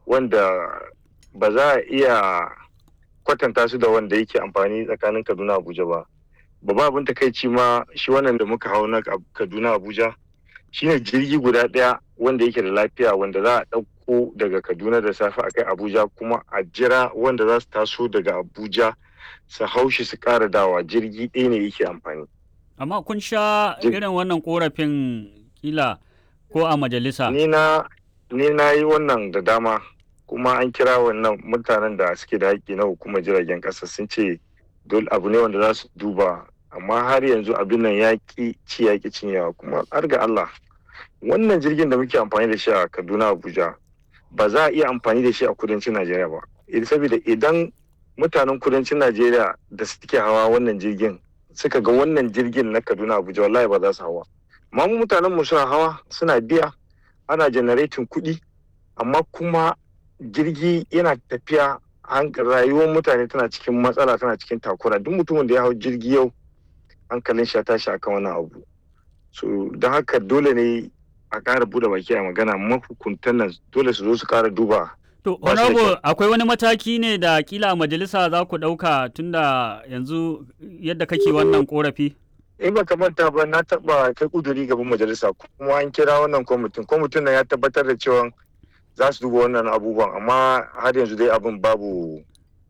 wanda ba za a iya kwatanta su da wanda yake amfani tsakanin kaduna abuja ba babban abin takaici ma shi wannan da muka hau na kaduna abuja shine jirgi guda ɗaya wanda yake da lafiya wanda za a ɗauko daga kaduna da safe a kai abuja kuma a jira wanda za su taso daga abuja su haushi su ƙara dawa jirgi ɗaya ne yake amfani Amma kun sha irin wannan korafin kila ko a majalisa? ni na ni na yi wannan da dama kuma an kira wannan mutanen da suke da haƙƙi na hukumar jiragen ƙasa sun ce dole abu ne wanda za su duba amma har yanzu abin nan ya ƙi ci ya ƙi cinyewa kuma har ga Allah wannan jirgin da muke amfani da shi a Kaduna Abuja ba za a iya amfani da shi a kudancin Najeriya ba saboda idan mutanen kudancin Najeriya da suke hawa wannan jirgin suka ga wannan jirgin na Kaduna Abuja wallahi ba za su hawa amma mu mutanen mu suna hawa suna biya ana generating kuɗi amma kuma jirgi yana tafiya rayuwar mutane tana cikin matsala tana cikin takura duk mutumin da ya hau jirgi yau hankalin shi ya tashi akan wannan abu so don haka dole ne a ƙara bude baki a magana mahukuntan nan dole su zo su ƙara duba To, honorable akwai wani mataki ne da kila majalisa za ku ɗauka tunda yanzu yadda kake wannan korafi? in ba manta ba na taba kai kuduri gaban majalisa kuma an kira wannan kwamitin kwamitin nan ya tabbatar da cewa za su duba wannan abubuwan amma har yanzu dai abin babu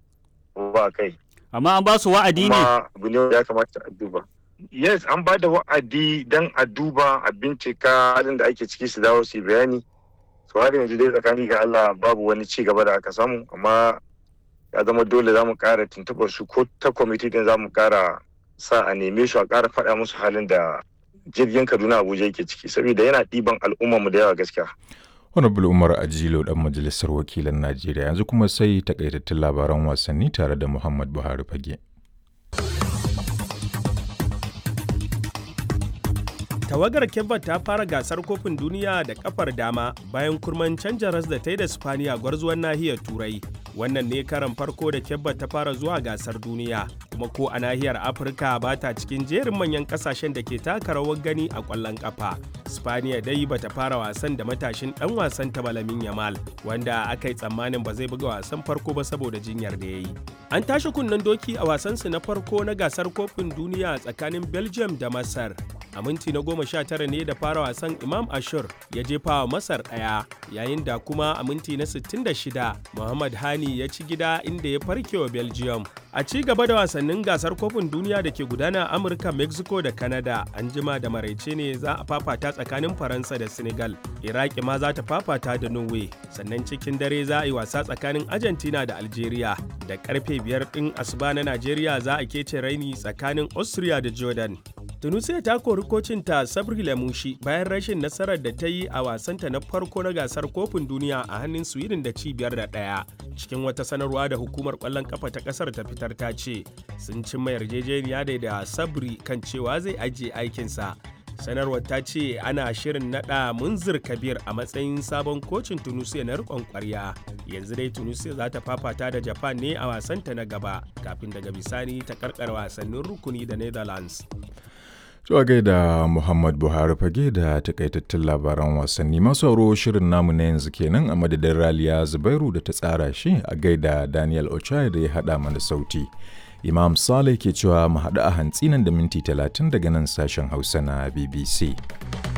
ba kai Amma an ba su wa'adi ne? kuma abu ne ya kamata a duba yes an ba da wa'adi dan a duba a bincika halin da ake ciki su dawo su yi bayani so har yanzu dai tsakani ga Allah babu wani ci gaba da aka samu amma ya zama dole za mu kara tuntuɓar su ko ta kwamiti din za mu kara sa a neme su a ƙara faɗa musu halin da jirgin Kaduna Abuja yake ciki saboda yana ɗiban al'ummarmu da yawa gaskiya. Honorable Umar Ajilo dan majalisar wakilan Najeriya yanzu kuma sai takaitattun labaran wasanni tare da Muhammad Buhari Fage. tawagar kebba ta fara gasar kofin duniya da kafar dama bayan kurman canja ras da ta yi da spaniya gwarzuwan nahiyar turai wannan ne karan farko da kebba ta fara zuwa gasar duniya kuma ko a nahiyar afirka ba ta cikin jerin manyan kasashen da ke taka rawar gani a kwallon kafa spaniya dai bata fara wasan da matashin dan wasan ta balamin yamal wanda aka yi tsammanin ba zai buga wasan farko ba saboda jinyar da ya yi an tashi kunnen doki a wasansu na farko na gasar kofin duniya tsakanin belgium da masar a minti na goma sha tara ne da fara wasan imam ashur ya jefa wa masar ɗaya yayin da kuma a minti na 66 muhammad hani ya ci gida inda ya farke wa belgium a ci gaba da wasannin gasar kofin duniya da ke gudana a amurka mexico da canada an jima da maraice ne za a fafata tsakanin faransa da senegal iraki ma za ta fafata da norway sannan cikin dare za a yi wasa tsakanin argentina da algeria da karfe biyar ɗin asuba na najeriya za a kece raini tsakanin austria da jordan tunisia ta kori kocinta sabri lamushi bayan rashin nasarar da ta yi a wasanta na farko na gasar kofin duniya a hannun sweden da cibiyar da ɗaya cikin wata sanarwa da hukumar kwallon kafa ta kasar ta fitar ta ce sun cimma yarjejeniya da da sabri kan cewa zai ajiye aikinsa sanarwar ta ce ana shirin nada munzir kabir a matsayin sabon kocin tunisia na rikon kwarya yanzu dai tunisia za ta fafata da japan ne a wasanta na gaba kafin daga bisani ta karkar wasannin rukuni da netherlands Zuwa gaida Muhammad Buhari fage da takaitattun labaran wasanni masu sauro shirin namu na yanzu kenan a madadin Raliya Zubairu da ta tsara shi a gaida Daniel Ochai da ya haɗa mana sauti. Imam Saleh ke cewa mu haɗu a hantsi nan da minti talatin daga nan sashen Hausa na BBC.